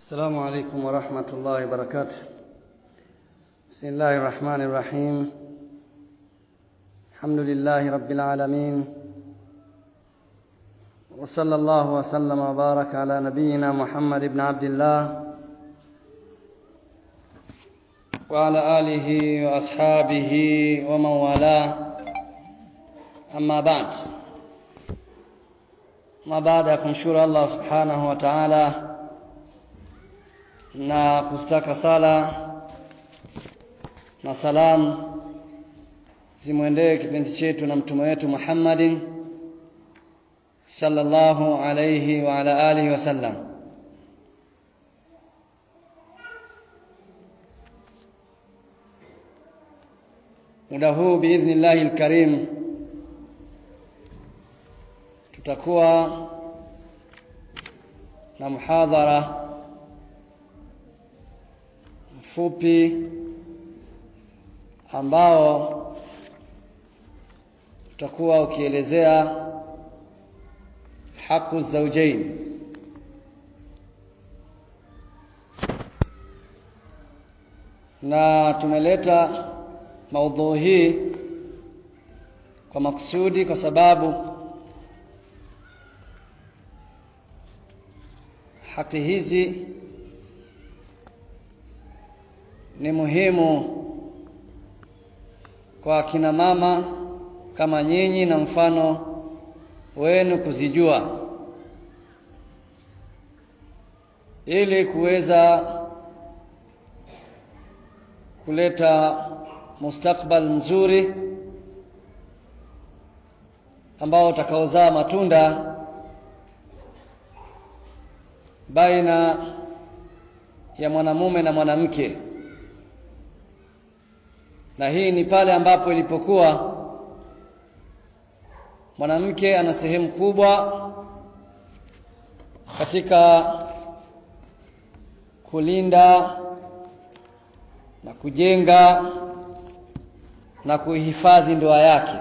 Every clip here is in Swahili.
السلام عليكم ورحمة الله وبركاته بسم الله الرحمن الرحيم الحمد لله رب العالمين وصلى الله وسلم وبارك على نبينا محمد بن عبد الله وعلى آله وأصحابه ومن والاه أما بعد ما baada ya kumshukuru Allah subhanahu wa ta'ala na kustaka sala na salamu zimwendee kipenzi chetu na mtume wetu Muhammadin sallallahu alayhi wa ala alihi wasallam muda huu biidhnillahi alkarim tutakuwa na muhadhara mfupi ambao utakuwa ukielezea haku zaujain na tumeleta maudhui hii kwa makusudi kwa sababu haki hizi ni muhimu kwa kina mama kama nyinyi na mfano wenu kuzijua ili kuweza kuleta mustakbal mzuri ambao utakaozaa matunda baina ya mwanamume na mwanamke na hii ni pale ambapo ilipokuwa mwanamke ana sehemu kubwa katika kulinda na kujenga na kuhifadhi ndoa yake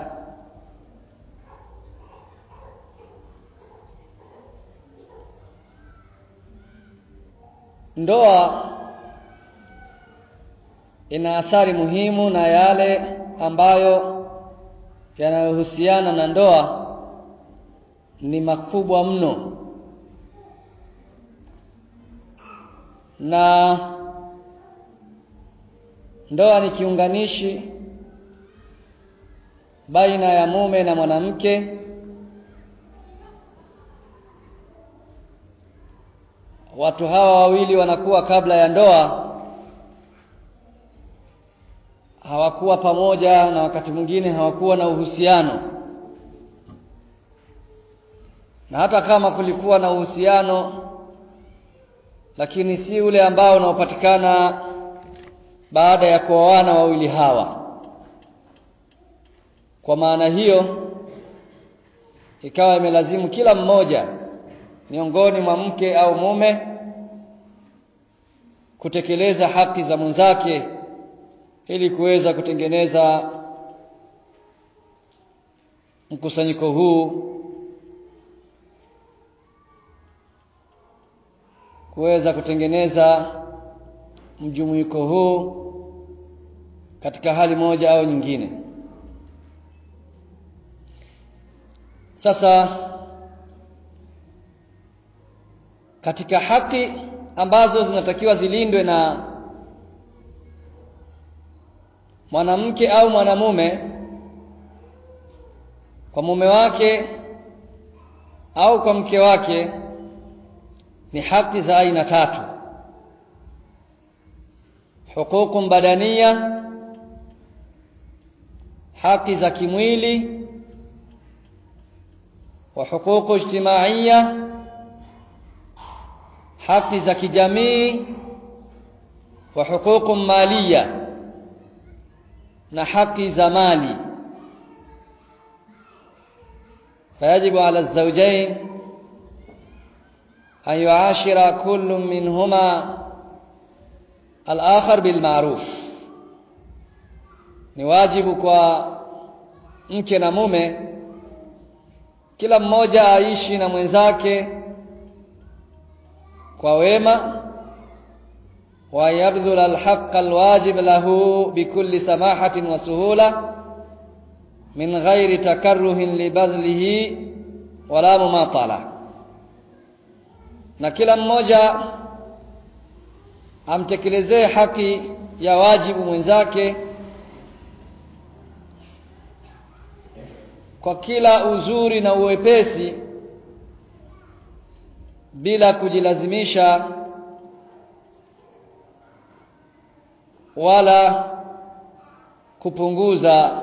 ndoa ina athari muhimu na yale ambayo yanayohusiana na ndoa ni makubwa mno na ndoa ni kiunganishi baina ya mume na mwanamke watu hawa wawili wanakuwa kabla ya ndoa hawakuwa pamoja na wakati mwingine hawakuwa na uhusiano na hata kama kulikuwa na uhusiano lakini si ule ambao unaopatikana baada ya kuoana wawili hawa kwa maana hiyo ikawa imelazimu kila mmoja miongoni mwa mke au mume kutekeleza haki za mwenzake ili kuweza kutengeneza mkusanyiko huu kuweza kutengeneza mjumuiko huu katika hali moja au nyingine sasa katika haki ambazo zinatakiwa zilindwe na mwanamke au mwanamume kwa mume wake au kwa mke wake ni haki za aina tatu huququn badania haki za kimwili wa huququ ijtimaiya haki za kijamii wa huququn maliya na haki za mali فيجب على الزوجين أن يعاشر كل منهما الآخر بالمعروف ni wajibu kwa mke na mume kila mmoja aishi na mwenzake kwa wema ويبذل الحق الواجب له بكل سماحة وسهولة من غير تكره لبذله ولا مماطلة na kila mmoja amtekelezee haki ya wajibu mwenzake kwa kila uzuri na uwepesi bila kujilazimisha wala kupunguza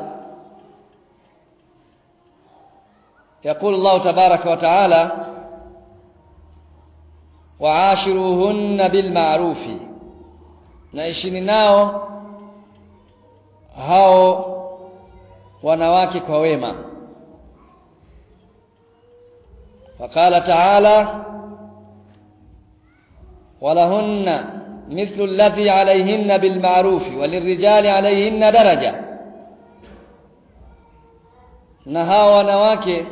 يقول الله تبارك وتعالى وعاشروهن بالمعروف naishini nao hao wanawake kwa wema وقال تعالى ولهن مثل الذي عليهن بالمعروف وللرجال عليهن درجة na hawa wanawake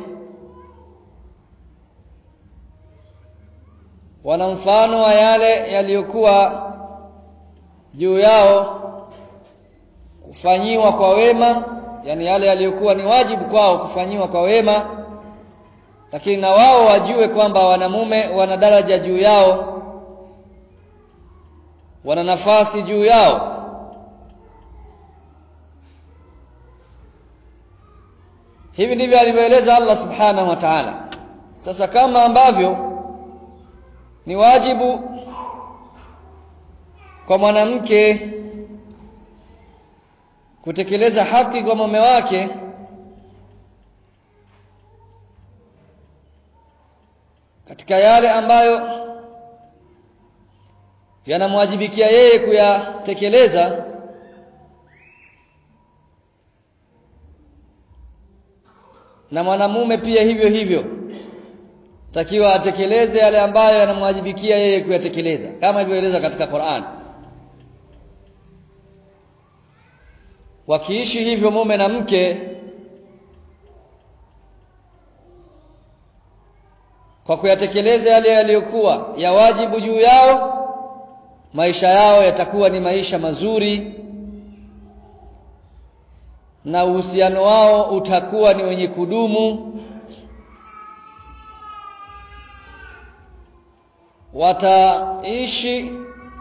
wana mfano wa yale yaliyokuwa juu yao kufanyiwa kwa wema yani yale yaliyokuwa ni wajibu kwao kufanyiwa kwa wema lakini na wao wajue kwamba wanamume wana daraja juu yao wana nafasi juu yao hivi ndivyo alivyoeleza Allah subhanahu wa ta'ala sasa kama ambavyo ni wajibu kwa mwanamke kutekeleza haki kwa mume wake katika yale ambayo yanamwajibikia yeye kuyatekeleza na mwanamume pia hivyo hivyo takiwa atekeleze yale ambayo yanamwajibikia yeye kuyatekeleza kama ilivyoeleza katika Qur'an wakiishi hivyo mume na mke kwa kuyatekeleza yale yaliyokuwa ya wajibu juu yao maisha yao yatakuwa ni maisha mazuri na uhusiano wao utakuwa ni wenye kudumu wataishi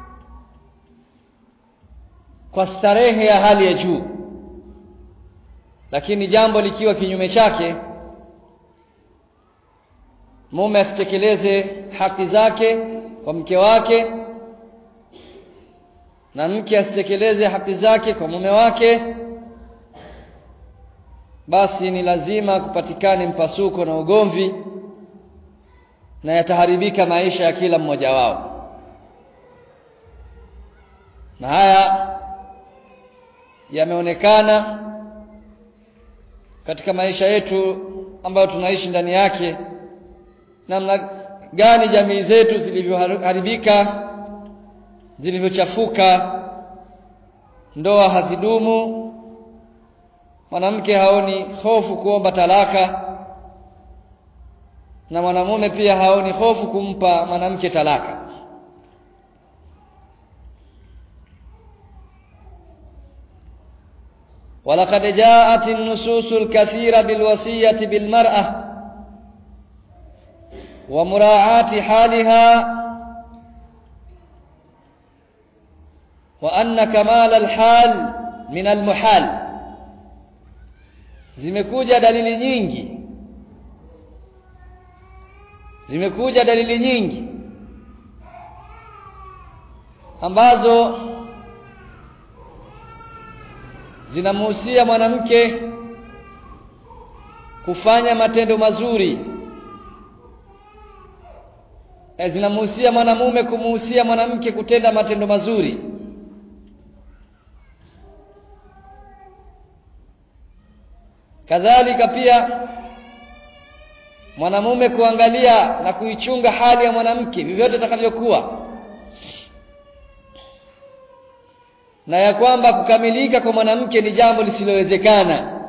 kwa starehe ya hali ya juu lakini jambo likiwa kinyume chake mume asitekeleze haki zake kwa mke wake na mke asitekeleze haki zake kwa mume wake basi ni lazima kupatikane mpasuko na ugomvi na yataharibika maisha ya kila mmoja wao na haya yameonekana katika maisha yetu ambayo tunaishi ndani yake namna gani jamii zetu zilivyoharibika zilivyochafuka ndoa hazidumu mwanamke haoni hofu kuomba talaka na mwanamume pia haoni hofu kumpa mwanamke talaka ولقد جاءت النصوص الكثيرة بالوصية بالمرأة ومراعاة حالها وأن كمال الحال من المحال zimekuja dalili nyingi zimekuja dalili nyingi ambazo zinamhusia mwanamke kufanya matendo mazuri na zinamhusia mwanamume kumuhusia mwanamke kutenda matendo mazuri kadhalika pia mwanamume kuangalia na kuichunga hali ya mwanamke vyovyote itakavyokuwa na ya kwamba kukamilika kwa mwanamke ni jambo lisilowezekana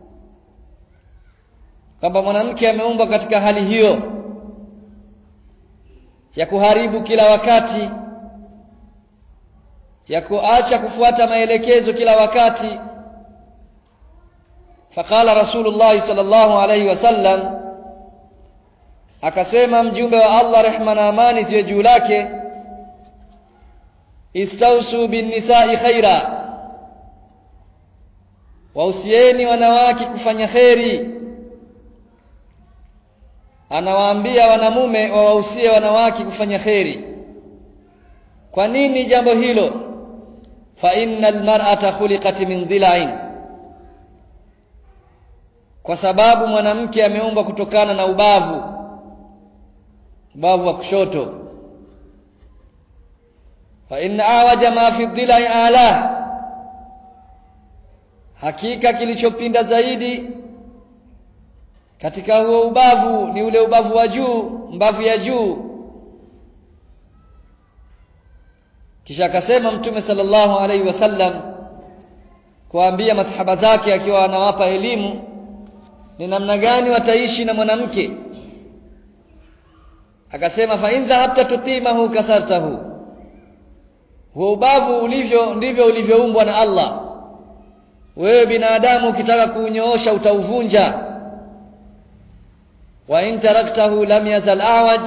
kwamba mwanamke ameumbwa katika hali hiyo ya kuharibu kila wakati ya kuacha kufuata maelekezo kila wakati faqala rasulullah sallallahu alayhi wasallam akasema mjumbe wa Allah rehma na amani ziwe juu lake istausu bin nisa'i khaira wausieni wanawake kufanya kheri anawaambia wanamume wawahusie wanawake kufanya kheri kwa nini jambo hilo fa innal mar'ata khuliqat min dhila'in kwa sababu mwanamke ameumbwa kutokana na ubavu ubavu wa kushoto fa in awaja ma fi dhila'i ala hakika kilichopinda zaidi katika huo ubavu ni ule ubavu wa juu mbavu ya juu kisha akasema mtume sallallahu alaihi wasallam kuambia masahaba zake akiwa anawapa elimu ni namna gani wataishi na mwanamke akasema fa in dhahabta tutimahu kasartahu huo ubavu ulivyo ndivyo ulivyoumbwa na Allah wewe binadamu ukitaka kuunyoosha utauvunja wa in taraktahu lam yazal awaj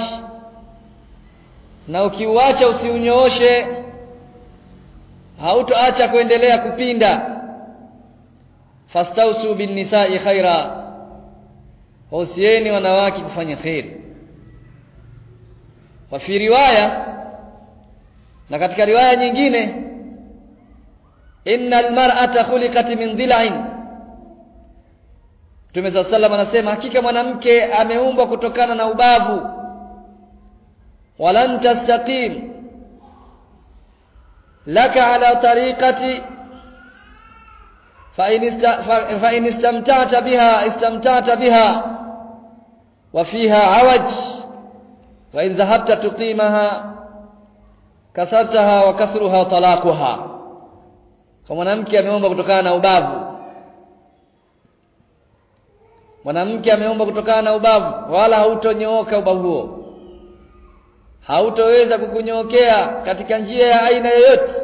na ukiuacha usiunyooshe hautoacha kuendelea kupinda fastausu bin nisa'i khaira wausieni wanawake kufanya khairi wa fi riwaya na katika riwaya nyingine innal mar'ata khuliqat min dhila'in Mtume sallallahu anasema hakika mwanamke ameumbwa kutokana na ubavu walan tastaqim laka ala tariqati fa in fa in istamta'ta biha istamta'ta biha wa fiha awaj wa in dhahabta tuqimaha kasartaha wa kasruha talaquha kwa mwanamke ameomba kutokana na ubavu mwanamke ameomba kutokana na ubavu wala hautonyooka ubavu huo hautoweza kukunyookea katika njia ya aina yoyote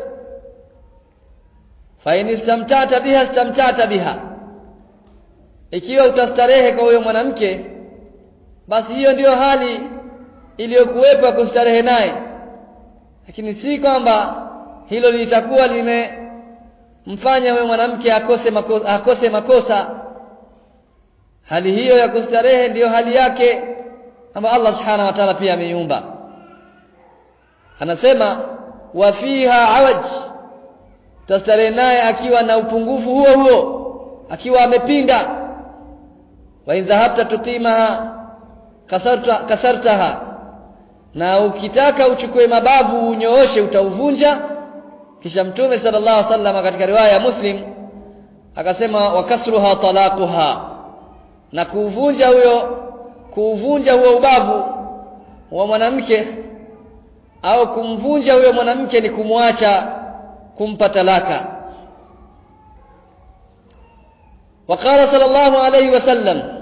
fa in istamtata biha istamtata biha ikiwa utastarehe kwa huyo mwanamke basi hiyo ndiyo hali iliyokuwepo ya kustarehe naye lakini si kwamba hilo litakuwa limemfanya huyo mwanamke akose makosa, akose makosa hali hiyo ya kustarehe ndiyo hali yake ambayo Allah subhanahu wa ta'ala pia ameiumba anasema wa fiha awaj tastarehe naye akiwa na upungufu huo huo akiwa amepinda wa in dhahabta tuqimaha kasarta kasartaha na ukitaka uchukue mabavu unyooshe utauvunja kisha mtume sallallahu alaihi wasallam katika riwaya ya muslim akasema wakasruha talaquha na kuuvunja huyo kuuvunja huo ubavu wa mwanamke au kumvunja huyo mwanamke ni kumwacha kumpa talaka وقال صلى الله عليه وسلم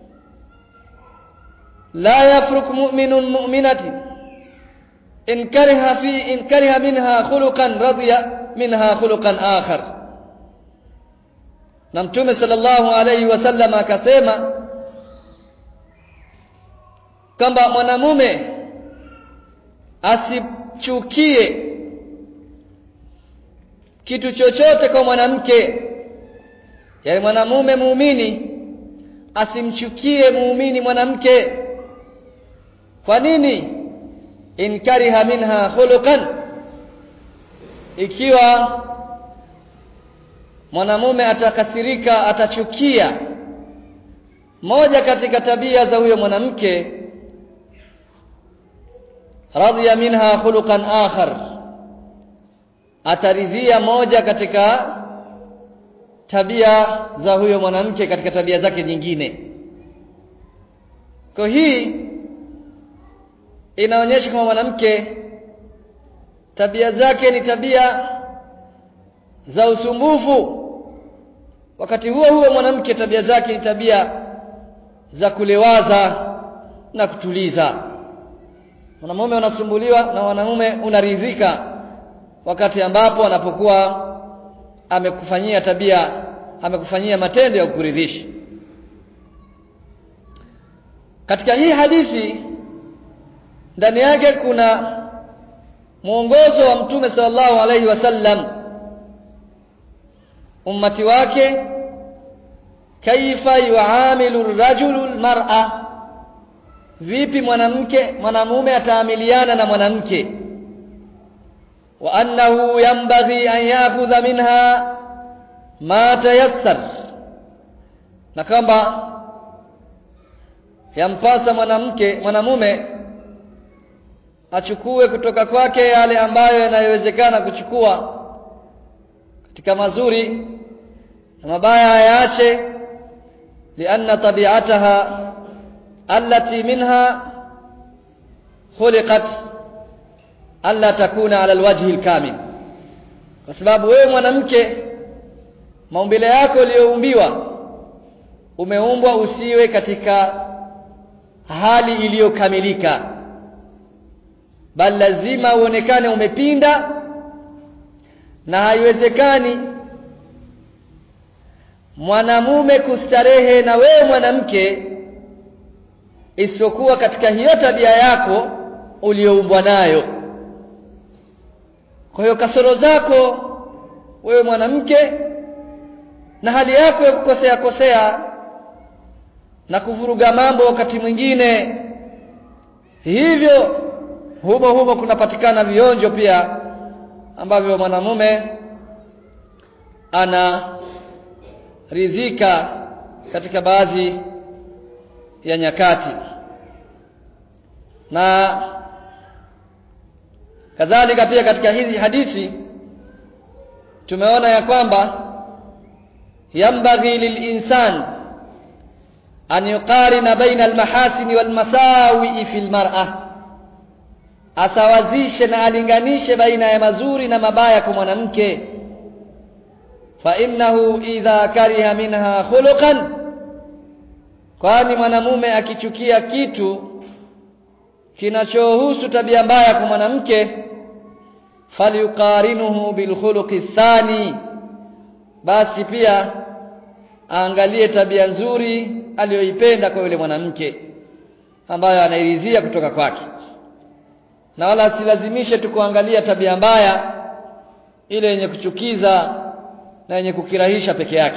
لا يفرق مؤمن مؤمنة إن كره في إن كره منها خلقا رضي منها خلقا آخر na mtume sallallahu alaihi wasallam akasema kwamba mwanamume asichukie kitu chochote kwa mwanamke yaani mwanamume muumini asimchukie muumini mwanamke kwa nini in kariha minha khuluqan ikiwa mwanamume atakasirika atachukia moja katika tabia za huyo mwanamke radhiya minha khuluqan akhar ataridhia moja katika tabia za huyo mwanamke katika tabia zake nyingine kwa hii inaonyesha kama mwanamke tabia zake ni tabia za usumbufu wakati huo huo mwanamke tabia zake ni tabia za kulewaza na kutuliza mwanamume unasumbuliwa na mwanamume unaridhika wakati ambapo anapokuwa amekufanyia tabia amekufanyia matendo ya kukuridhisha katika hii hadithi ndani yake kuna mwongozo wa mtume sallallahu alaihi wasallam ummati wake kaifa yuamilu rajulu almar'a vipi mwanamke mwanamume ataamiliana na mwanamke wa annahu yanbaghi an ya'khudha minha ma tayassar na kwamba yampasa mwanamke mwanamume achukue kutoka kwake yale ambayo yanayowezekana kuchukua katika mazuri na mabaya ayaache lianna tabi'ataha allati minha khuliqat alla takuna ala alwajhi alkamil kwa sababu wewe mwanamke maumbile yako uliyoumbiwa umeumbwa usiwe katika hali iliyokamilika bali lazima uonekane umepinda na haiwezekani mwanamume kustarehe na wewe mwanamke isiyokuwa katika hiyo tabia yako uliyoumbwa nayo kwa hiyo kasoro zako wewe mwanamke na hali yako ya kukosea kosea na kuvuruga mambo wakati mwingine hivyo humo humo kunapatikana vionjo pia ambavyo mwanamume anaridhika katika baadhi ya nyakati na kadhalika pia katika hizi hadithi tumeona ya kwamba yambaghi lilinsan an yuqarina baina almahasin walmasawi fi almar'ah asawazishe na alinganishe baina ya mazuri na mabaya kwa mwanamke fa innahu idha kariha minha khuluqan kwani mwanamume akichukia kitu kinachohusu tabia mbaya kwa mwanamke falyuqarinuhu bilkhuluqi thani basi pia aangalie tabia nzuri aliyoipenda kwa yule mwanamke ambayo anairidhia kutoka kwake na wala asilazimishe tu kuangalia tabia mbaya ile yenye kuchukiza na yenye kukirahisha peke yake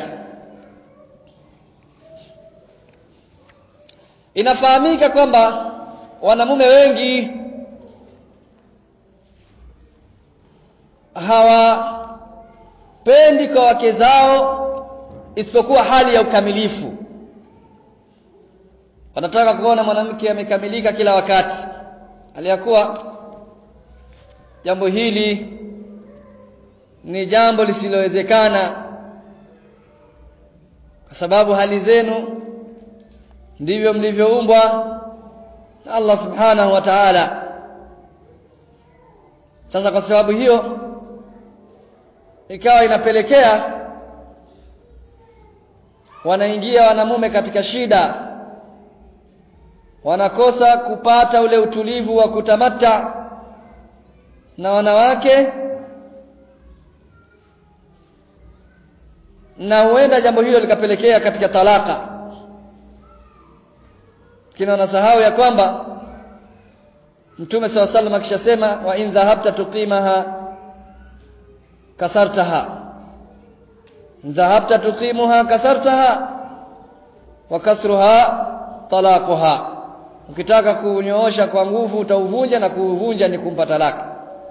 inafahamika kwamba wanamume wengi hawapendi kwa wake zao isipokuwa hali ya ukamilifu wanataka kuona mwanamke amekamilika kila wakati aliyakuwa jambo hili ni jambo lisilowezekana kwa sababu hali zenu ndivyo mlivyoumbwa na Allah subhanahu wa ta'ala sasa kwa sababu hiyo ikawa inapelekea wanaingia wanamume katika shida wanakosa kupata ule utulivu wa kutamata na wanawake na huenda jambo hilo likapelekea katika talaka kina wanasahau ya kwamba Mtume SAW sallam akishasema wa in dhahabta tuqimaha kasartaha dhahabta tuqimuha kasartaha wa kasruha talaquha ukitaka kunyoosha kwa nguvu utauvunja na kuuvunja ni kumpa talaka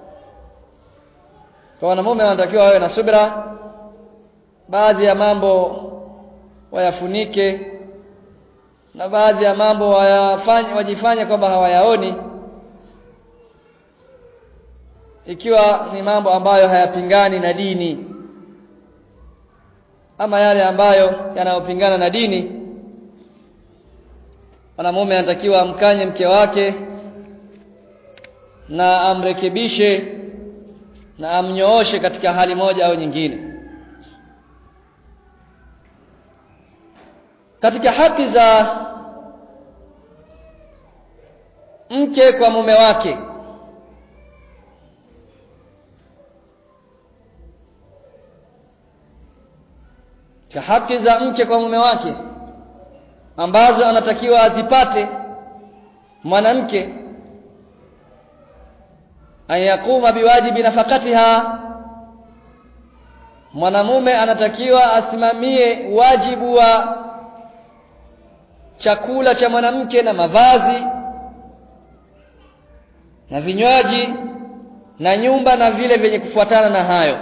kwa wanamume wanatakiwa wawe na subira baadhi ya mambo wayafunike na baadhi ya mambo wayafanye wajifanye kwamba hawayaoni ikiwa ni mambo ambayo hayapingani na dini ama yale ambayo yanayopingana na dini mwanamume anatakiwa amkanye mke wake na amrekebishe na amnyooshe katika hali moja au nyingine katika haki za mke kwa mume wake cha haki za mke kwa mume wake ambazo anatakiwa azipate mwanamke an yakuma biwajibi nafakatiha mwanamume anatakiwa asimamie wajibu wa chakula cha mwanamke na mavazi na vinywaji na nyumba na vile vyenye kufuatana na hayo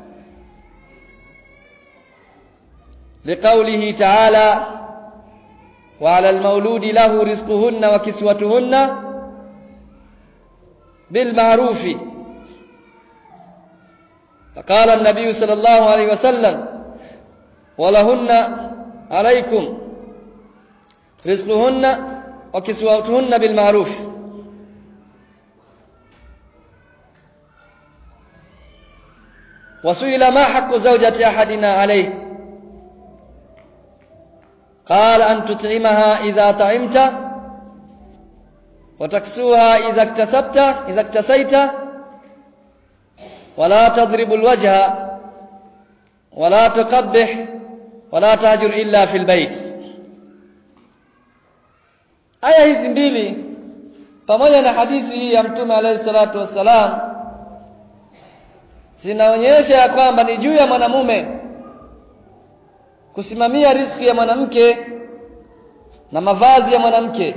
liqaulihi ta'ala wa 'ala al-mauludi lahu rizquhunna wa kiswatuhunna bil ma'rufi فقال النبي صلى الله عليه وسلم ولهن عليكم رزقهن وكسوتهن بالمعروف وسئل ما حق زوجة أحدنا عليه قال أن تطعمها إذا طعمت وتكسوها إذا اكتسبت إذا اكتسيت ولا تضرب الوجه ولا تقبح ولا تهجر إلا في البيت aya hizi mbili pamoja na hadithi hii ya mtume alayhi salatu wassalam zinaonyesha ya kwamba ni juu ya mwanamume kusimamia riziki ya mwanamke na mavazi ya mwanamke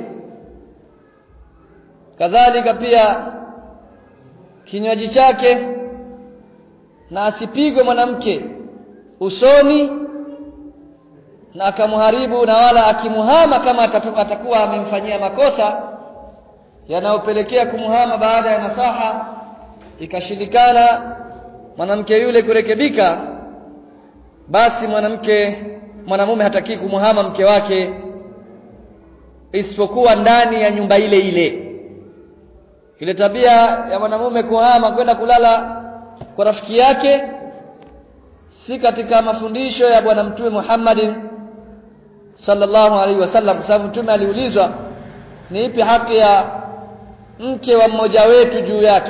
kadhalika pia kinywaji chake na asipigwe mwanamke usoni na akamharibu na wala akimuhama kama atakuwa amemfanyia makosa yanayopelekea kumuhama baada ya nasaha ikashindikana mwanamke yule kurekebika basi mwanamke mwanamume hataki kumuhama mke wake isipokuwa ndani ya nyumba ile ile ile tabia ya mwanamume kuhama kwenda kulala kwa rafiki yake si katika mafundisho ya bwana mtume Muhammadin sallallahu alaihi wasallam kwa sababu mtume aliulizwa ni ipi haki ya mke wa mmoja wetu juu yake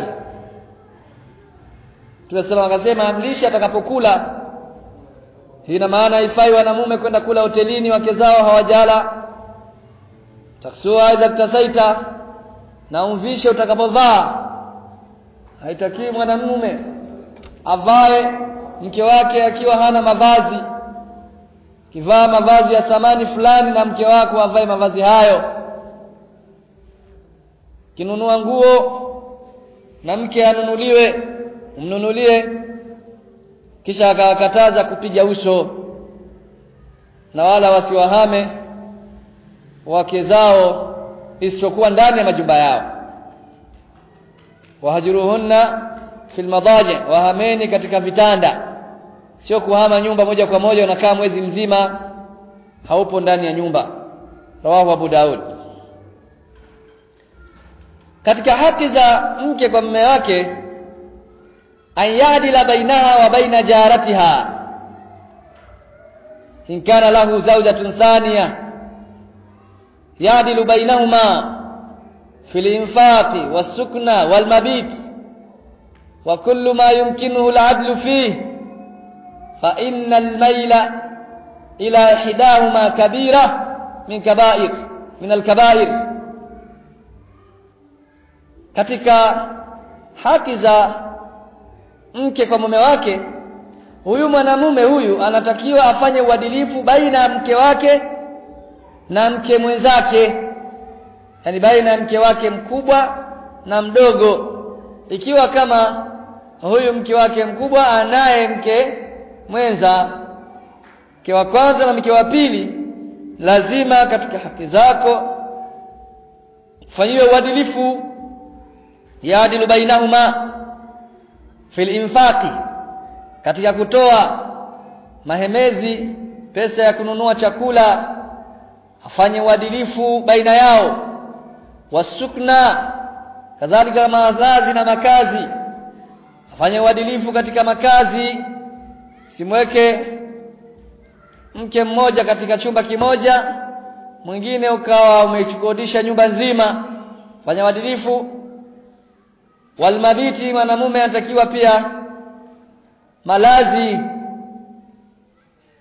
Tunasema akasema amlisha atakapokula ina maana ifai wanamume kwenda kula hotelini wake zao hawajala taksua idha tasaita na umvishe utakapovaa haitakiwi mwanamume avae mke wake akiwa hana mavazi kivaa mavazi ya thamani fulani na mke wako avae mavazi hayo kinunua nguo na mke anunuliwe umnunulie kisha akawakataza kupiga uso na wala wasiwahame wake zao isipokuwa ndani ya majumba yao wahajuruhunna fil madaji wahameni katika vitanda sio kuhama nyumba moja kwa moja unakaa mwezi mzima haupo ndani ya nyumba rawahu Abu Daud katika haki za mke kwa mume wake ayadila bainaha wa baina jaratiha in kana lahu zawjatun thaniya yadilu bainahuma fil infaqi was-sukna wal-mabit wa kullu ma yumkinuhu al-'adlu fihi fa inna al-mayla ila ihdahuma kabira min kaba'ir min al-kaba'ir katika haki za mke kwa mume wake huyu mwanamume huyu anatakiwa afanye uadilifu baina ya mke wake na mke mwenzake yani baina ya mke wake mkubwa na mdogo ikiwa kama huyu mke wake mkubwa anaye mke mwenza mke wa kwanza na mke wa pili lazima katika haki zako fanyiwe uadilifu yaadilu bainahuma fil infaqi katika kutoa mahemezi pesa ya kununua chakula afanye uadilifu baina yao wasukna kadhalika mazazi na makazi afanye uadilifu katika makazi simweke mke mmoja katika chumba kimoja mwingine ukawa umechukodisha nyumba nzima fanya uadilifu walmabiti mwanamume anatakiwa pia malazi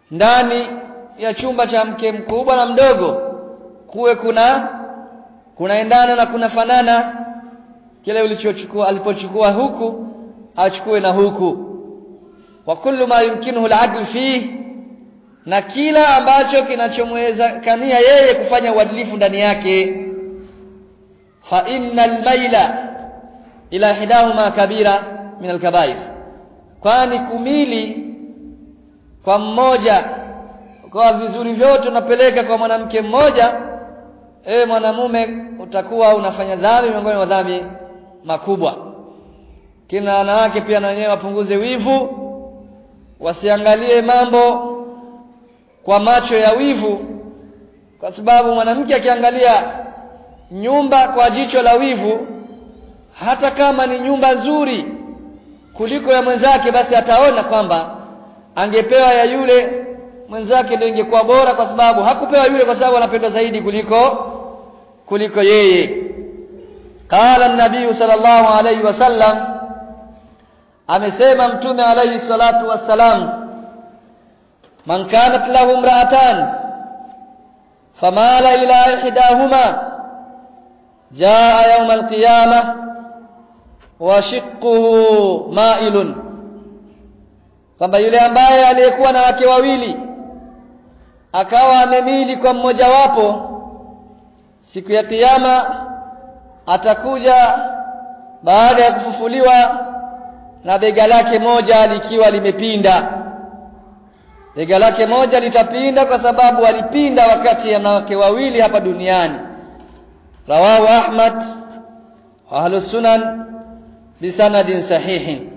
ndani ya chumba cha mke mkubwa na mdogo kuwe kuna kunaendana na kunafanana kile ulichochukua alipochukua huku achukue na huku wa kullu ma yumkinuhu al-adl fihi na kila ambacho kinachomwezekania yeye kufanya uadilifu ndani yake fa innal maila ila hidahuma kabira min alkabair kwani kumili kwa mmoja kwa vizuri vyote unapeleka kwa mwanamke mmoja ewe mwanamume utakuwa unafanya dhambi miongoni mwa dhambi makubwa kina wanawake pia na wenyewe wapunguze wivu wasiangalie mambo kwa macho ya wivu kwa sababu mwanamke akiangalia nyumba kwa jicho la wivu hata kama ni nyumba nzuri kuliko ya mwenzake basi ataona kwamba angepewa ya yule mwenzake ndio ingekuwa bora kwa sababu hakupewa yule kwa sababu anapendwa zaidi kuliko kuliko yeye qala an-nabii sallallahu alayhi wasallam amesema mtume alayhi salatu wassalam man kanat lahu imra'atan famala ila ihdahuma jaa yawm al-qiyamah wa shiqquhu ma'ilun kwamba yule ambaye aliyekuwa na wake wawili akawa amemili kwa mmojawapo siku ya kiyama atakuja baada ya kufufuliwa na bega lake moja likiwa limepinda bega lake moja litapinda kwa sababu alipinda wakati ya wanawake wawili hapa duniani rawahu ahmad wa ahlus sunan bisanadin sahihin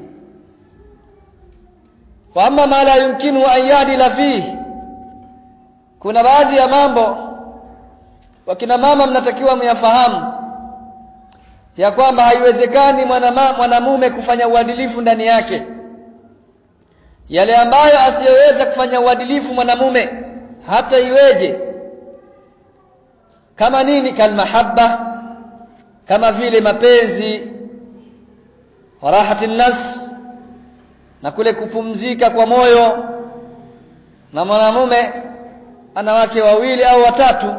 wa amma ma la yumkinu an yadila fihi kuna baadhi ya mambo wakina mama mnatakiwa myafahamu ya kwamba haiwezekani mwanamume kufanya uadilifu ndani yake yale ambayo asiyoweza kufanya uadilifu mwanamume hata iweje kama nini kalmahabba kama vile mapenzi warahati nafs na kule kupumzika kwa moyo na mwanamume ana wake wawili au watatu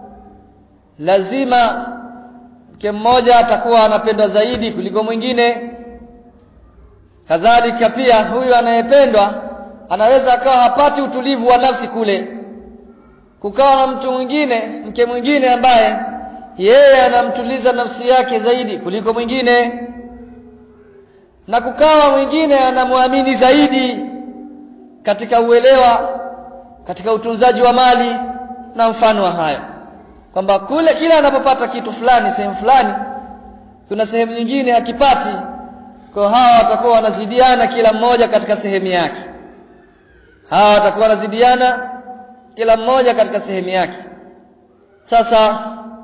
lazima mke mmoja atakuwa anapendwa zaidi kuliko mwingine kadhalika pia huyu anayependwa anaweza akawa hapati utulivu wa nafsi kule kukawa na mtu mwingine mke mwingine ambaye yeye anamtuliza nafsi yake zaidi kuliko mwingine na kukawa mwingine anamwamini zaidi katika uelewa katika utunzaji wa mali na mfano wa hayo kwamba kule kila anapopata kitu fulani sehemu fulani kuna sehemu nyingine hakipati kwa hawa watakuwa wanazidiana kila mmoja katika sehemu yake hawa watakuwa wanazidiana kila mmoja katika sehemu yake sasa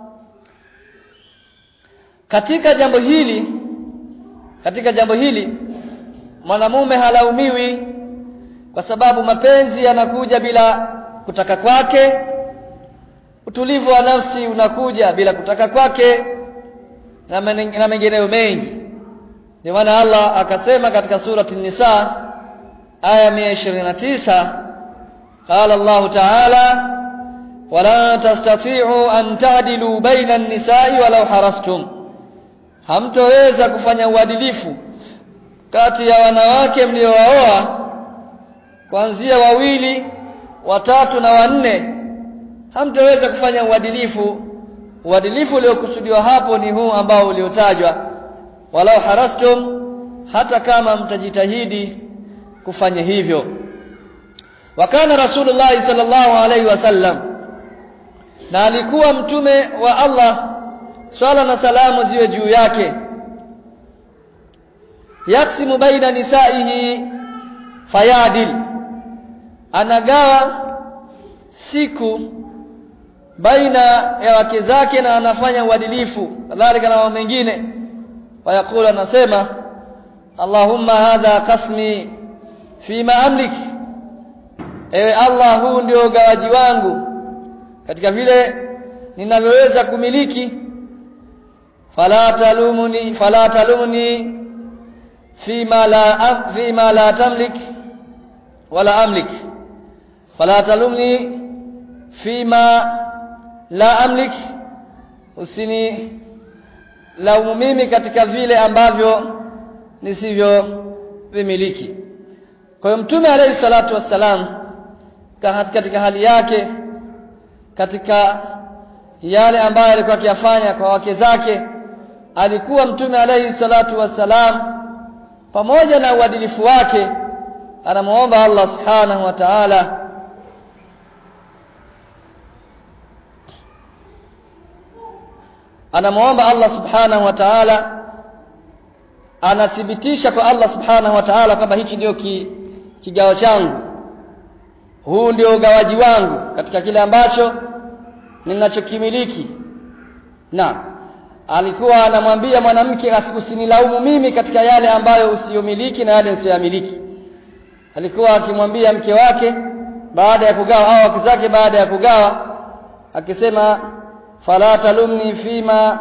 katika jambo hili katika jambo hili mwanamume halaumiwi kwa sababu mapenzi yanakuja bila kutaka kwake utulivu wa nafsi unakuja bila kutaka kwake na na mengineyo mengi ndio maana Allah akasema katika surati Nisa aya 129 قال الله تعالى ولا تستطيعوا أن تعدلوا بين النساء ولو حرصتم hamtoweza kufanya uadilifu kati ya wanawake mliowaoa kuanzia wawili watatu na wanne hamtoweza kufanya uadilifu uadilifu uliokusudiwa hapo ni huu ambao uliotajwa walau harastum hata kama mtajitahidi kufanya hivyo wakana rasulullah sallallahu alaihi wasallam na alikuwa mtume wa Allah swala na salamu ziwe juu yake yaksimu baina nisaihi fayadil anagawa siku baina ya wake zake na anafanya uadilifu kadhalika na mambo mengine wayakula anasema Allahumma hadha qasmi fima amlik ewe Allah huu ndio ugawaji wangu katika vile ninavyoweza kumiliki fala talumuni fala talumni fima la fima la tamlik wala amlik fala talumni fima la amlik usini laumu mimi katika vile ambavyo nisivyo vimiliki kwa hiyo mtume alayhi salatu wassalam katika hali yake katika yale ambayo alikuwa akiyafanya kwa wake zake alikuwa mtume alayhi salatu wassalam pamoja na uadilifu wake anamuomba Allah subhanahu wa ta'ala anamuomba Allah subhanahu wa ta'ala anathibitisha kwa Allah subhanahu wa ta'ala kwamba hichi ndio ki, kigawa changu huu ndio ugawaji wangu katika kile ambacho ninachokimiliki na alikuwa anamwambia mwanamke usinilaumu mimi katika yale ambayo usiyomiliki na yale nisiyamiliki alikuwa akimwambia mke wake baada ya kugawa au wake zake baada ya kugawa akisema fala talumni fima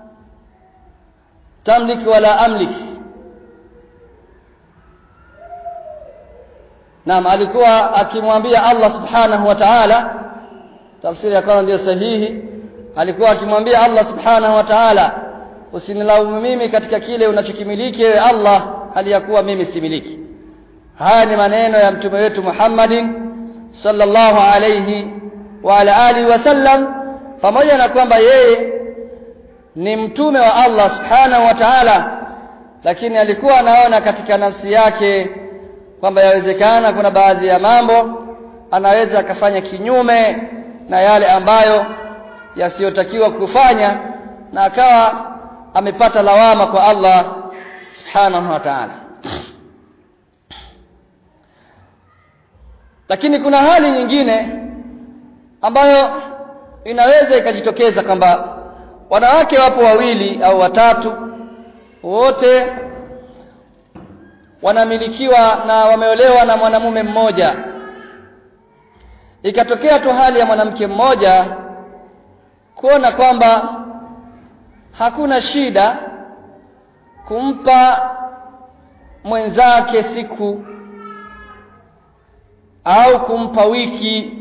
tamlik wala amlik Naam alikuwa akimwambia Allah Subhanahu wa Ta'ala tafsiri ya kwanza ndio sahihi alikuwa akimwambia Allah Subhanahu wa Ta'ala usinilaumu mimi katika kile unachokimiliki wewe Allah hali ya kuwa mimi similiki haya ni maneno ya mtume wetu Muhammadin sallallahu alayhi wa ala alihi wasallam pamoja na kwamba yeye ni mtume wa Allah subhanahu wa ta'ala lakini alikuwa anaona katika nafsi yake kwamba yawezekana kuna baadhi ya mambo anaweza akafanya kinyume na yale ambayo yasiyotakiwa kufanya na akawa amepata lawama kwa Allah subhanahu wa ta'ala lakini kuna hali nyingine ambayo inaweza ikajitokeza kwamba wanawake wapo wawili au watatu wote wanamilikiwa na wameolewa na mwanamume mmoja ikatokea tu hali ya mwanamke mmoja kuona kwamba hakuna shida kumpa mwenzake siku au kumpa wiki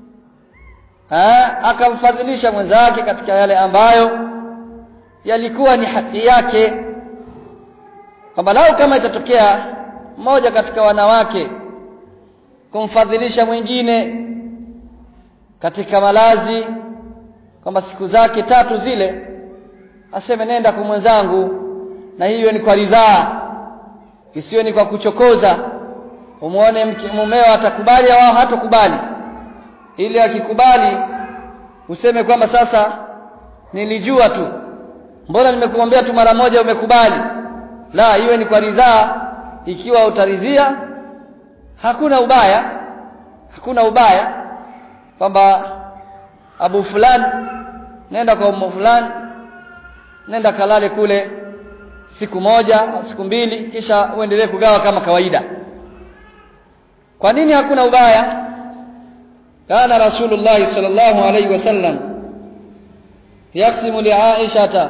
akamfadhilisha mwenzake katika yale ambayo yalikuwa ni haki yake kwamba lau kama itatokea mmoja katika wanawake kumfadhilisha mwingine katika malazi kwamba siku zake tatu zile aseme nenda kwa mwenzangu na hiyo ni kwa ridhaa isiyo ni kwa kuchokoza umuone mumeo atakubali au hatakubali ili akikubali useme kwamba sasa nilijua tu mbona nimekuambia tu mara moja umekubali la iwe ni kwa ridhaa ikiwa utaridhia hakuna ubaya hakuna ubaya kwamba abu fulani nenda kwa umu fulani nenda kalale kule siku moja siku mbili kisha uendelee kugawa kama kawaida kwa nini hakuna ubaya kana rasulullah sallallahu alaihi wasallam yaksimu li aishata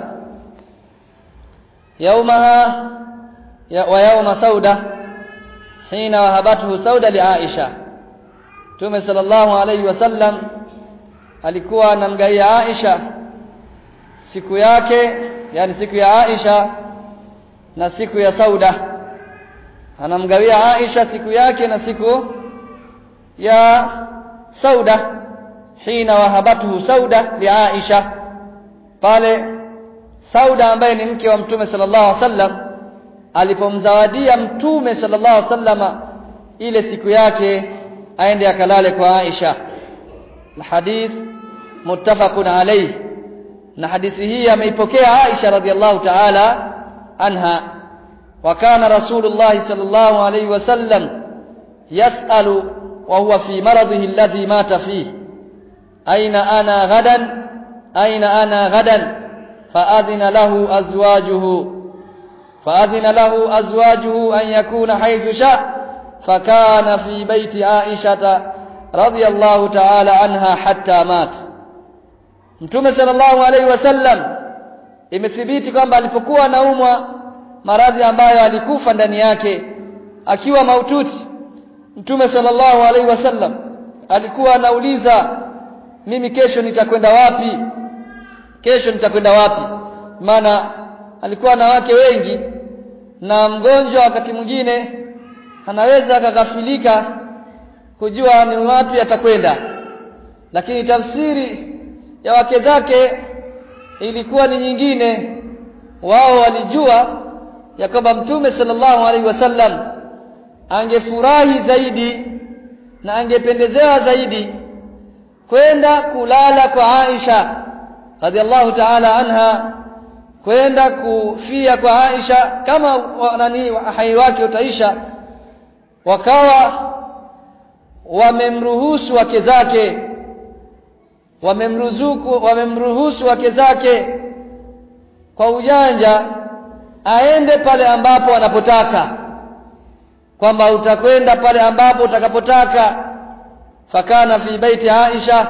yawmaha wa yawma sauda hina wahabathu sauda li aisha tume sallallahu alaihi wasallam alikuwa anamgaia aisha siku yake yani siku ya aisha na siku ya sauda anamgawia aisha siku yake na siku ya sauda hina wahabathu sauda li aisha pale sauda ambaye ni mke wa mtume sallallahu alaihi wasallam alipomzawadia mtume sallallahu alaihi wasallam ile siku yake aende akalale kwa Aisha الحديث متفق عليه na hadithi hii ameipokea Aisha radhiallahu ta'ala anha wa kana rasulullah sallallahu alayhi wasallam yas'alu wa huwa fi maradhihi alladhi mata fihi aina ana ghadan aina ana ghadan فأذن له أزواجه فأذن له أزواجه أن يكون حيث شاء فكان في بيت عائشة رضي الله تعالى عنها حتى مات Mtume sallallahu alaihi wasallam imethibiti kwamba alipokuwa anaumwa maradhi ambayo alikufa ndani yake akiwa maututi Mtume sallallahu alaihi wasallam alikuwa anauliza mimi kesho nitakwenda wapi kesho nitakwenda wapi maana alikuwa na wake wengi na mgonjwa wakati mwingine anaweza akaghafilika kujua ni wapi atakwenda lakini tafsiri ya wake zake ilikuwa ni nyingine wao walijua ya kwamba mtume sallallahu alaihi wasallam angefurahi zaidi na angependezewa zaidi kwenda kulala kwa Aisha radhiallahu ta'ala anha kwenda kufia kwa Aisha kama nani hai wake utaisha wakawa wamemruhusu wake zake wamemruzuku wamemruhusu wake zake kwa ujanja aende pale ambapo anapotaka kwamba utakwenda pale ambapo utakapotaka fakana fi baiti Aisha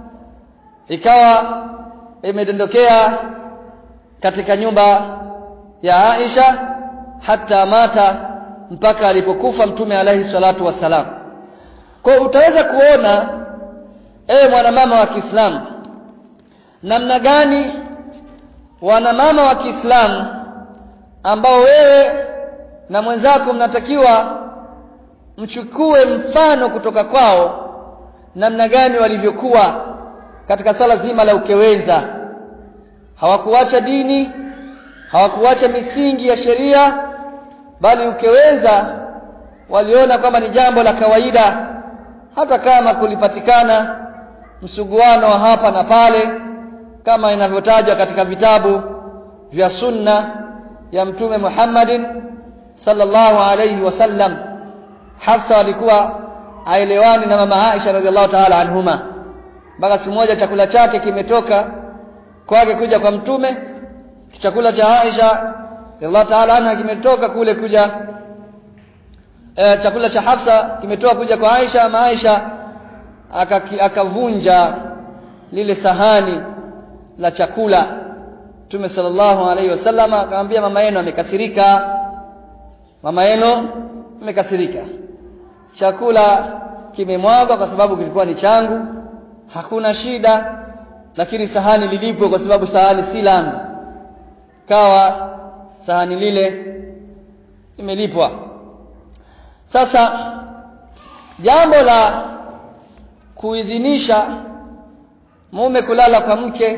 ikawa imedondokea katika nyumba ya Aisha hata mata mpaka alipokufa mtume alaihi salatu wassalam kwa utaweza kuona ewe mwanamama wa Kiislamu namna gani wanamama wa Kiislamu ambao wewe na mwenzako mnatakiwa mchukue mfano kutoka kwao namna gani walivyokuwa katika swala zima la ukewenza hawakuacha dini hawakuacha misingi ya sheria bali ukewenza waliona kwamba ni jambo la kawaida hata kama kulipatikana msuguano wa hapa na pale kama inavyotajwa katika vitabu vya sunna ya mtume Muhammadin sallallahu alayhi wasallam Hafsa alikuwa aelewani na mama Aisha radhiallahu ta'ala anhuma mpaka siku moja chakula chake kimetoka kwake kuja kwa mtume chakula cha Aisha radhiallahu ta'ala anha kimetoka kule kuja e, chakula cha Hafsa kimetoka kuja kwa Aisha ama Aisha akavunja lile sahani la chakula Mtume sallallahu alaihi wasallam akamwambia mama yenu amekasirika mama yenu amekasirika chakula kimemwagwa kwa sababu kilikuwa ni changu hakuna shida lakini sahani lilipo kwa sababu sahani si langu kawa sahani lile imelipwa sasa jambo la kuidhinisha mume kulala kwa mke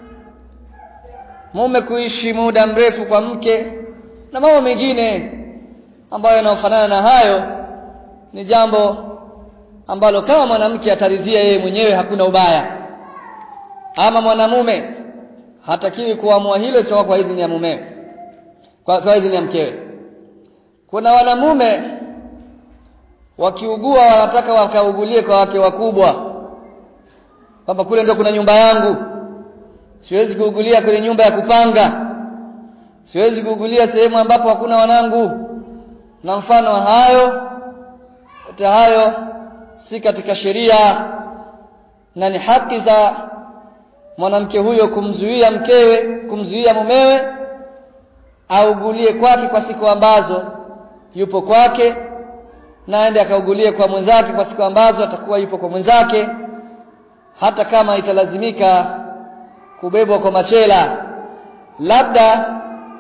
mume kuishi muda mrefu kwa mke na mambo mengine ambayo yanayofanana na hayo ni jambo ambalo kama mwanamke ataridhia yeye mwenyewe hakuna ubaya ama mwanamume hatakiwi kuamua hilo sio kwa idhini ya mumewe kwa, kwa idhini ya mkewe kuna wanamume wakiugua wanataka wakaugulie kwa wake wakubwa kwamba kule ndio kuna nyumba yangu siwezi kuugulia kwenye nyumba ya kupanga siwezi kuugulia sehemu ambapo hakuna wanangu na mfano wa hayo yote hayo si katika sheria na ni haki za mwanamke huyo kumzuia mkewe kumzuia mumewe augulie kwake kwa siku ambazo yupo kwake na aende akaugulie kwa mwenzake kwa siku ambazo atakuwa yupo kwa mwenzake hata kama italazimika kubebwa kwa machela labda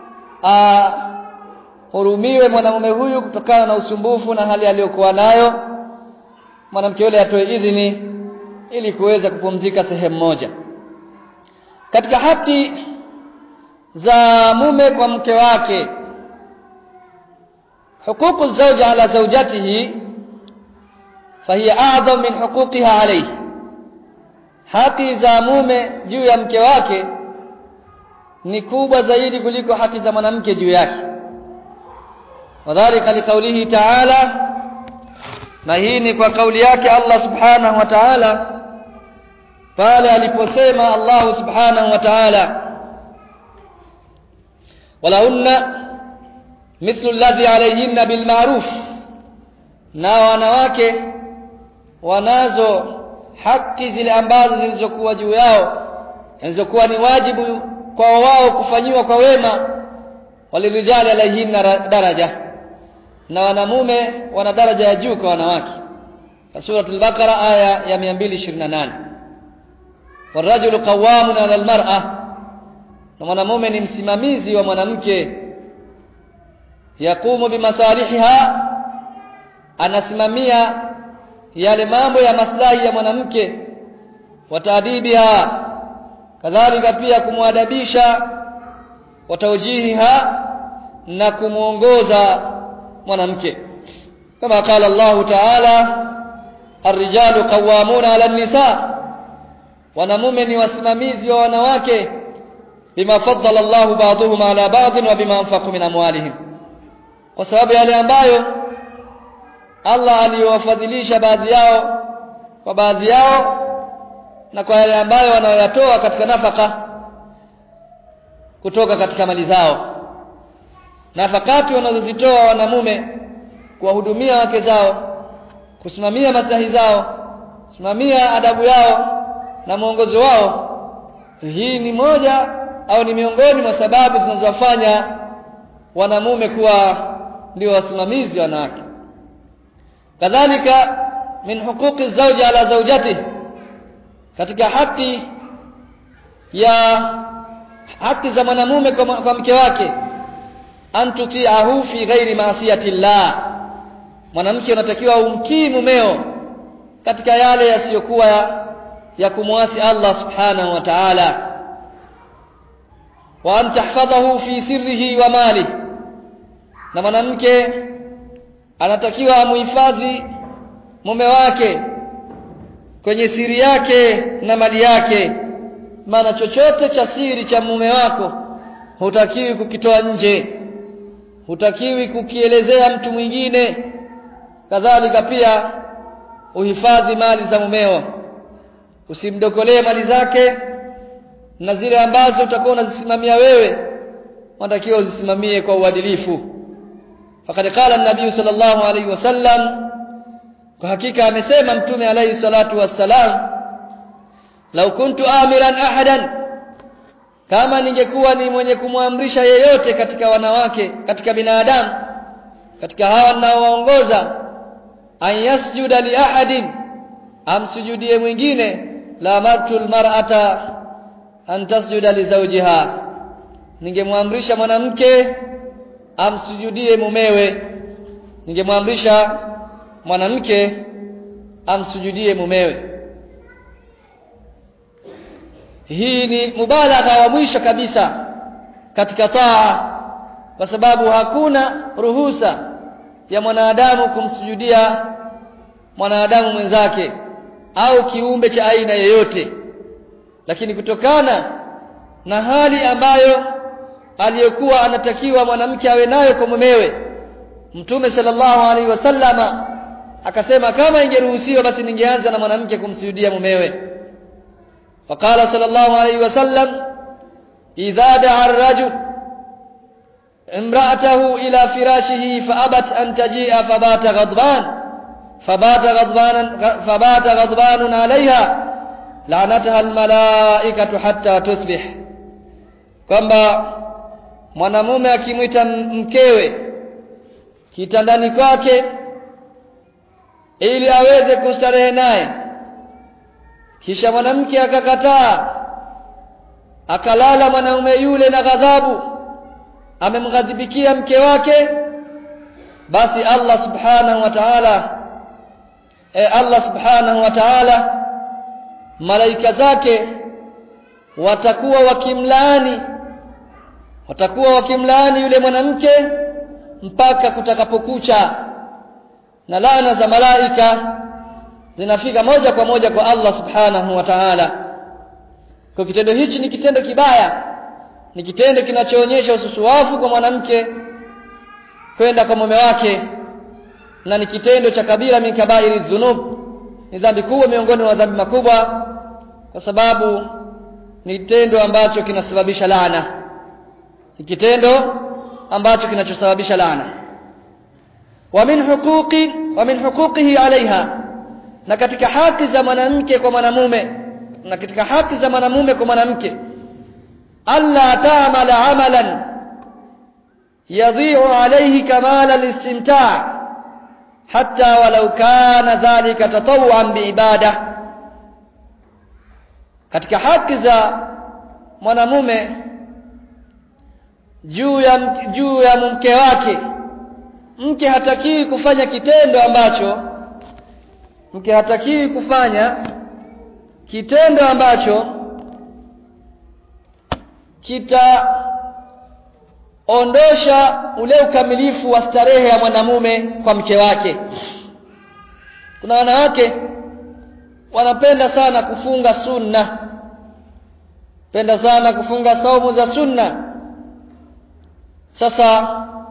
ahurumiwe mwanamume huyu kutokana na usumbufu na hali aliyokuwa nayo mwanamke yule atoe idhini ili kuweza kupumzika sehemu moja katika haki za mume kwa mke wake حقوق الزوج على زوجته فهي أعظم من حقوقها عليه haki za mume juu ya mke wake ni kubwa zaidi kuliko haki za mwanamke juu yake wadhalika liqaulihi ta'ala na hii ni kwa kauli yake Allah subhanahu wa ta'ala pale aliposema Allah subhanahu wa ta'ala walahunna mithlu alladhi alayhinna bilma'ruf na wanawake wanazo haki zile ambazo zilizokuwa juu yao zilizokuwa ni wajibu kwa wao kufanyiwa kwa wema walirijali alayhinna daraja na wanamume wana daraja ya juu kwa wanawake سورة البقرة آية يا 228 والرجل قوام على المرأة na mwanamume ni msimamizi wa mwanamke yakumu bimasalihiha anasimamia yale mambo ya maslahi ya mwanamke wataadibiha kadhalika pia kumwadabisha wataujihiha na kumuongoza mwanamke kama qala Allah ta'ala الرجال قوامون على النساء wanamume ni wasimamizi wa wanawake bima faddala Allahu ba'dahum ala ba'd wa bima anfaqu min amwalihim kwa sababu yale ambayo Allah aliyowafadhilisha baadhi yao kwa baadhi yao na kwa yale ambayo wanayoyatoa katika nafaka kutoka katika mali zao nafakati wanazozitoa wanamume kuwahudumia wake zao kusimamia maslahi zao kusimamia adabu yao na mwongozo wao hii ni moja au ni miongoni mwa sababu zinazowafanya wanamume kuwa ndio wasimamizi wanawake kadhalika min huquqi zawji ala zawjatihi katika haki ya haki za mwanamume kwa, kwa mke wake antutiahu fi ghairi maasiyati llah mwanamke unatakiwa umtii mumeo katika yale yasiyokuwa ya, ya kumwasi Allah subhanahu wa ta'ala wa an tahfadhahu fi sirrihi wa mali na mwanamke anatakiwa amuhifadhi mume wake kwenye siri yake na mali yake maana chochote cha siri cha mume wako hutakiwi kukitoa nje hutakiwi kukielezea mtu mwingine kadhalika pia uhifadhi mali za mumeo usimdokolee mali zake na zile ambazo utakuwa unazisimamia wewe unatakiwa uzisimamie kwa uadilifu faqad qala an-nabiy sallallahu alayhi wasallam kwa hakika amesema mtume alayhi salatu wassalam lau kuntu amiran ahadan kama ningekuwa ni mwenye kumwamrisha yeyote katika wanawake katika binadamu katika hawa ninaowaongoza an yasjuda li ahadin amsujudie mwingine la martul mar'ata an tasjuda li zawjiha ningemwamrisha mwanamke amsujudie mumewe ningemwamrisha mwanamke amsujudie mumewe hii ni mubalagha wa mwisho kabisa katika taa kwa sababu hakuna ruhusa ya mwanadamu kumsujudia mwanadamu mwenzake au kiumbe cha aina yoyote lakini kutokana na hali ambayo aliyokuwa anatakiwa mwanamke awe nayo kwa mumewe mtume sallallahu alaihi wasallama akasema kama ingeruhusiwa basi ningeanza na mwanamke kumsujudia mumewe فقال صلى الله عليه وسلم إذا دعا الرجل امرأته إلى فراشه فأبت أن تجيء فبات غضبان فبات غضبان فبات غضبان عليها لعنتها الملائكة حتى تصبح kwamba mwanamume akimwita mkewe kitandani kwake ili aweze kustarehe naye kisha mwanamke akakataa akalala mwanaume yule na ghadhabu amemghadhibikia mke wake basi Allah subhanahu wa ta'ala e Allah subhanahu wa ta'ala malaika zake watakuwa wakimlaani watakuwa wakimlaani yule mwanamke mpaka kutakapokucha na laana za malaika zinafika moja kwa moja kwa Allah subhanahu wa ta'ala kwa kitendo hichi ni kitendo kibaya ni kitendo kinachoonyesha ususuwafu kwa mwanamke kwenda kwa mume wake na ni kitendo cha kabila min kabairi dhunub ni dhambi kubwa miongoni mwa dhambi makubwa kwa sababu ni kitendo ambacho kinasababisha laana ni kitendo ambacho kinachosababisha laana wa min huquqi wa min huquqihi alaiha na katika haki za mwanamke kwa mwanamume na katika haki za mwanamume kwa mwanamke alla ta'mala amalan yadhi'u alayhi kamal al-istimta' hatta walau kana dhalika tatawuan biibada katika haki za mwanamume juu ya juu ya mke wake mke hatakiwi kufanya kitendo ambacho mke hatakiwi kufanya kitendo ambacho kitaondosha ule ukamilifu wa starehe ya mwanamume kwa mke wake kuna wanawake wanapenda sana kufunga sunna penda sana kufunga saumu za sunna sasa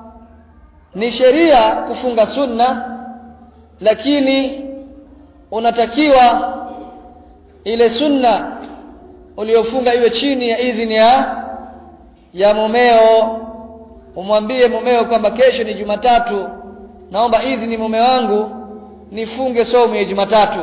ni sheria kufunga sunna lakini unatakiwa ile sunna uliofunga iwe chini ya idhini ya ya mumeo umwambie mumeo kwamba kesho ni Jumatatu naomba idhini mume wangu nifunge somo ya Jumatatu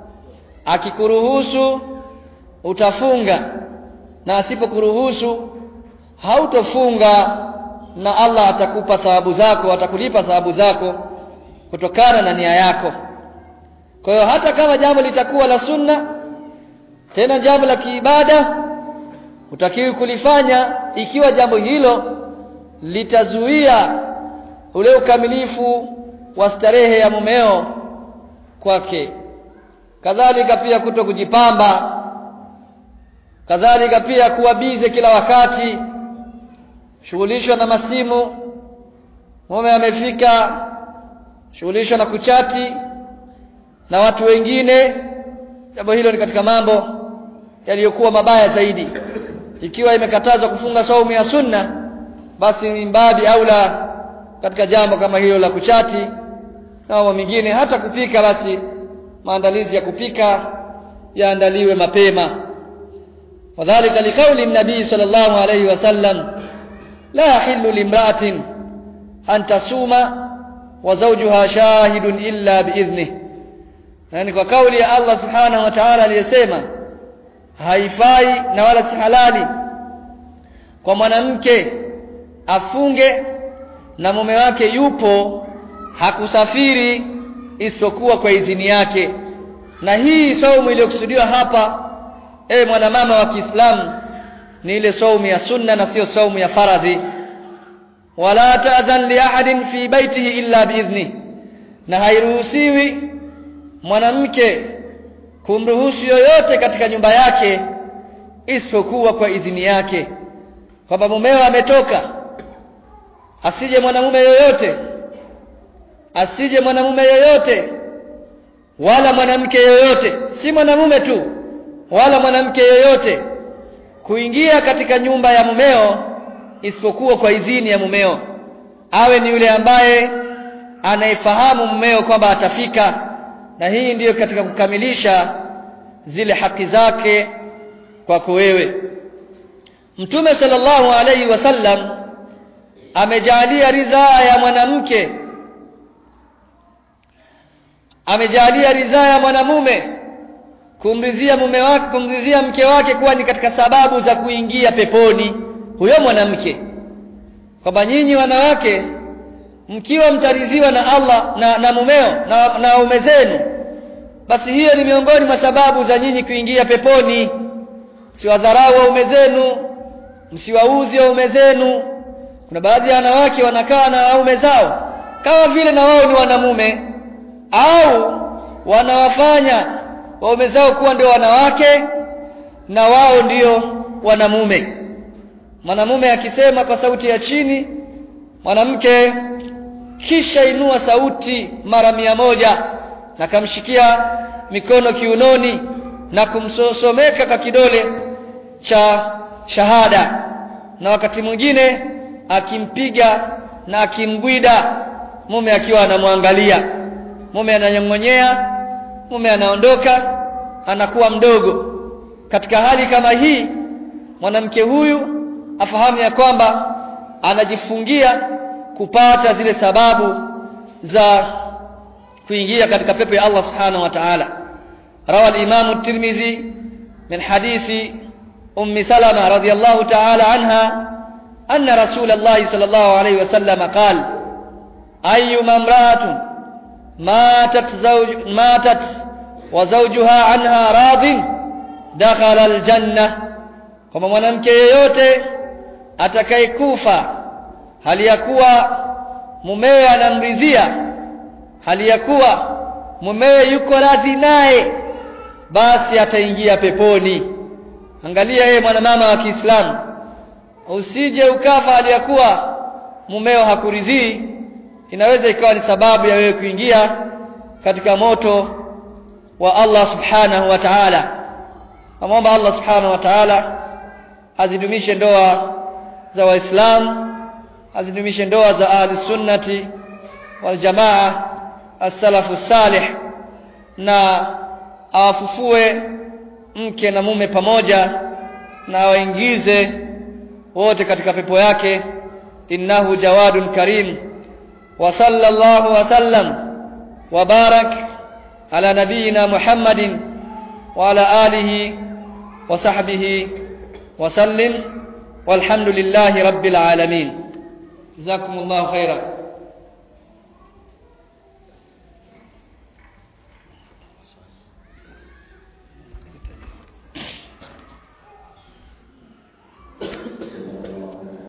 akikuruhusu utafunga na asipokuruhusu hautofunga na Allah atakupa thawabu zako atakulipa thawabu zako kutokana na nia yako kwa hiyo hata kama jambo litakuwa la sunna tena jambo la kiibada utakiwi kulifanya ikiwa jambo hilo litazuia ule ukamilifu wa starehe ya mumeo kwake kadhalika pia kuto kujipamba kadhalika pia kuwa bize kila wakati shughulishwa na masimu mume amefika shughulishwa na kuchati na watu wengine jambo hilo ni katika mambo yaliyokuwa mabaya zaidi ikiwa imekatazwa kufunga saumu ya sunna basi ni mbabi aula katika jambo kama hilo la kuchati na mambo mengine hata kupika basi maandalizi ya kupika yaandaliwe mapema wadhālika liqauli nabii sallallahu alayhi wasallam la yahillu limra'atin an tasuma wa zawjuha shahidun illa biidhnihi yani kwa kauli ya Allah subhanahu wa ta'ala aliyesema haifai na wala si halali kwa mwanamke afunge na mume wake yupo hakusafiri isipokuwa kwa idhini yake na hii saumu iliyokusudiwa hapa e mwanamama wa Kiislamu ni ile saumu ya sunna na sio saumu ya faradhi wala ta'dhan li ahadin fi baitihi illa biidhni na hairuhusiwi mwanamke kumruhusu yoyote katika nyumba yake isipokuwa kwa idhini yake kwamba mumeo ametoka asije mwanamume yoyote asije mwanamume yoyote wala mwanamke yoyote si mwanamume tu wala mwanamke yoyote kuingia katika nyumba ya mumeo isipokuwa kwa idhini ya mumeo awe ni yule ambaye anayefahamu mumeo kwamba atafika na hii ndiyo katika kukamilisha zile haki zake kwako wewe Mtume sallallahu alaihi wasallam amejalia ridhaa ya mwanamke amejalia ridhaa ya mwanamume kumridhia mume wake kumridhia mke wake kuwa ni katika sababu za kuingia peponi huyo mwanamke kwamba nyinyi wanawake mkiwa mtaridhiwa na Allah na, na mumeo na, na ume zenu basi hiyo ni miongoni mwa sababu za nyinyi kuingia peponi msiwadharau waume zenu msiwauzi waume zenu kuna baadhi ya wanawake wanakaa na waume zao kama vile na wao ni wanamume au wanawafanya waume zao kuwa ndio wanawake na wao ndio wanamume mwanamume akisema kwa sauti ya chini mwanamke kisha inua sauti mara mia moja na kamshikia mikono kiunoni na kumsomeka kwa kidole cha shahada na wakati mwingine akimpiga na akimgwida mume akiwa anamwangalia mume ananyong'onyea mume anaondoka anakuwa mdogo katika hali kama hii mwanamke huyu afahamu ya kwamba anajifungia kupata zile sababu za kuingia katika pepo ya Allah subhanahu wa ta'ala rawa al-imam at-tirmidhi min hadithi ummi salama radiyallahu ta'ala anha anna rasul Allah sallallahu alayhi wasallam qala ayyuma imra'atin matat zawj matat wa zawjuha anha radin dakhala aljanna kama mwanamke yeyote atakayekufa hali ya kuwa mumewe anamridhia hali ya kuwa mumewe yuko radhi naye basi ataingia peponi angalia yeye mwanamama wa Kiislamu usije ukafa hali ya kuwa mumeo hakuridhii inaweza ikawa ni sababu ya wewe kuingia katika moto wa Allah subhanahu wa ta'ala amomba Allah subhanahu wa ta'ala azidumishe ndoa za waislamu azidumishe ndoa za ahli sunnati wal jamaa as-salafu salih na awafufue mke na mume pamoja na waingize wote katika pepo yake innahu jawadun karim wa sallallahu wa sallam wa barak ala nabiyina muhammadin wa ala alihi wa sahbihi wa sallim walhamdulillahi rabbil alamin jazakumullahu khairan